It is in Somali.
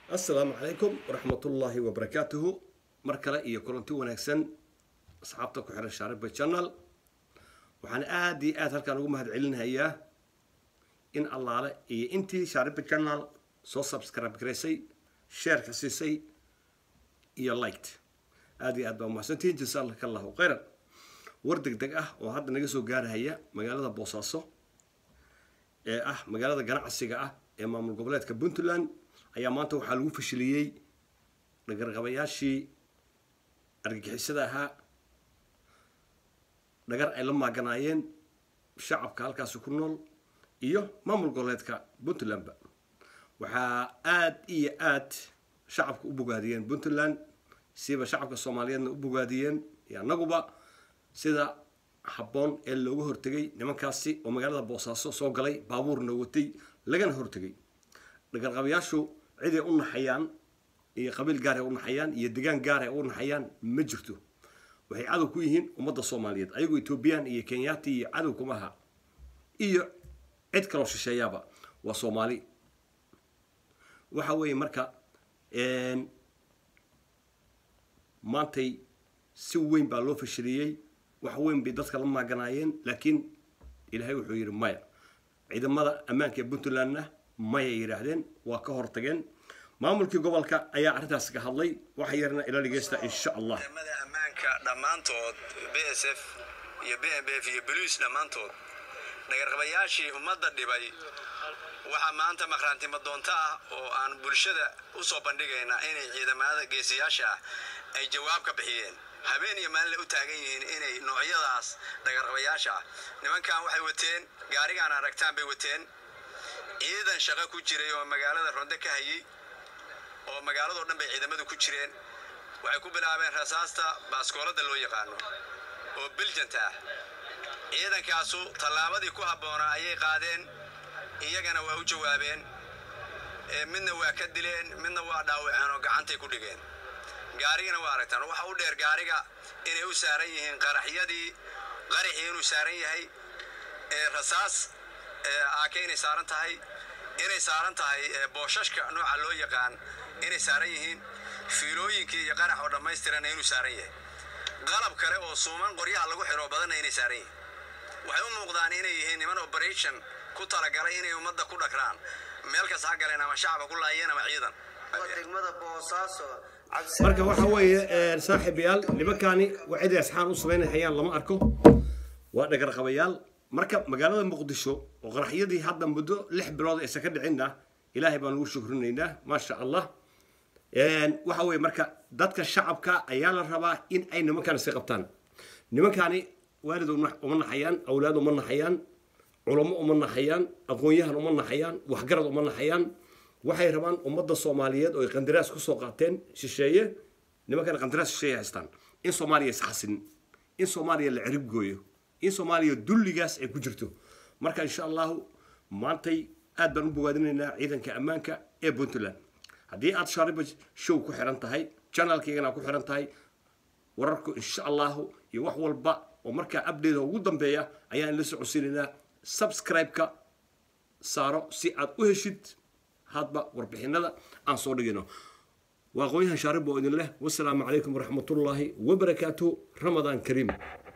assalaamu calaykum waraxmatullaahi wabarakaatuhu mar kale iyo kulanti wanaagsan asxaabta ku xiran shaariba channel waxaan aada iyo aada halkaan ugu mahad celinayaa in allaale iyo intii shaariba channel soo subscribe garaysay sheerka siisay iyo light aada iyo aad baa umahadsantihiin jasaalaka allahu khayran war deg deg ah oo hadda naga soo gaarahaya magaalada boosaaso ee ah magaalada ganacsiga ah ee maamul goboleedka puntland ayaa maanta waxaa lagu fashiliyey dhagarqabayaashii argagixisada ahaa dhagar ay la maaganaayeen shacabka halkaasi ku nool iyo maamul goboleedka puntlandba waxaa aada iyo aad shacabka u bogaadiyeen puntland siba shacabka soomaaliyeedna u bogaadiyeen iyo annaguba sida habboon ee looga hortegay nimankaasi oo magaalada boosaaso soo galay baabuurna watay lagana hortegay dhagarqabayaashu ciday u naxayaan iyo qabiil gaar ay u naxayaan iyo degaan gaar ay u naxayaan ma jirto waxay cadow ku yihiin ummadda soomaaliyeed ayagoo etoobiyaan iyo kenyaati iyo cadow kuma aha iyo cid kaloo shisheeyaaba waa soomaali waxa weeye marka maantay si weyn baa loo fashiliyey wax weyn bay dadka la maaganaayeen laakiin ilaahay wuxuu yidhi maya ciidamada ammaanka ee puntlandna mayay yidhaahdeen waa ka hortageen maamulkii gobolka ayaa arrintaas ka hadlay waxa yarna ila dhegeysta insha allah ciidamada ammaanka dhammaantood b s f iyo b m b f iyo boliis dhammaantood dhagarqabayaashii ummadda dhibay waxaa maanta maqhraantimo doonto ah oo aan bulshada u soo bandhigaynaa inay ciidamada geesiyaasha ah ay jawaab ka bixiyeen habeen iyo maalinle u taagan yihiin inay noocyadaas dhagarqabayaasha ah nimankan waxay wateen gaarigaan aragtaan bay wateen ciidan shaqo ku jiray oo magaalada ronde ka hayay oo magaaladoo dhan bay ciidamadu ku jireen waxay ku bilaabeen rasaasta baaskoolada loo yaqaano oo biljanta ah ciidankaasu tallaabadii ku habboonaa ayay qaadeen iyagana waa u jawaabeen midna waa ka dileen midna waa dhaawaceen oo gacantay ku dhigeen gaarigana waa aragtaan waxa u dheer gaariga inay u saaran yihiin qaraxyadii qaraxii inuu saaran yahay rasaas aake inay saaran tahay inay saaran tahay booshashka nooca loo yaqaan inay saaran yihiin fiilooyinkii iyo qarax oo dhammaystirana inuu saaran yahay qalab kale oo suuman qoryaha lagu xiro badanna inay saaran yihiin waxay u muuqdaan inay yihiin niman operation ku talagalay inay ummadda ku dhagraan meel kasta ha galeen ama shacaba ku laayeen ama ciidan marka waxa weeye saaxiibayaal nimankaani waa ciday asxaan u samaynahayaan lama arko waa dhagarqabayaal marka magaalada muqdisho oo qaraxyadii hadda muddo lix bilood aysan ka dhicinna ilaahay baan ugu shukrinaynaa maasha allah waxa weeye marka dadka shacabka ayaa la rabaa in ay nimankaani si qabtaan nimankaani waalid uma naxayaan awlaad uma naxayaan culamo uma naxayaan aqoon-yahan uma naxayaan waxgarad uma naxayaan waxay rabaan ummadda soomaaliyeed oo ay qandaraas kusoo qaateen shisheeye nimankan qandaraas shisheeye haystaan in soomaaliya isxasin in soomaaliya la cirib gooyo in soomaaliya dulligaas ay ku jirto marka insha allahu maantay aad baan u bogaadinaynaa ciidanka ammaanka ee puntland haddii aad shaariba show ku xiran tahay janalkaygana ku xiran tahay wararku insha allahu iyo wax walba oo markaa abdheeda ugu dambeeya ayaan la socodsiinaynaa subscribe-ka saaro si aad u heshid hadba warbixinada aan soo dhigino waa aqoon-yahan shaarib oo idin leh wasalaamu calaykum waraxmatullaahi wabarakaatuhu ramadaan kariim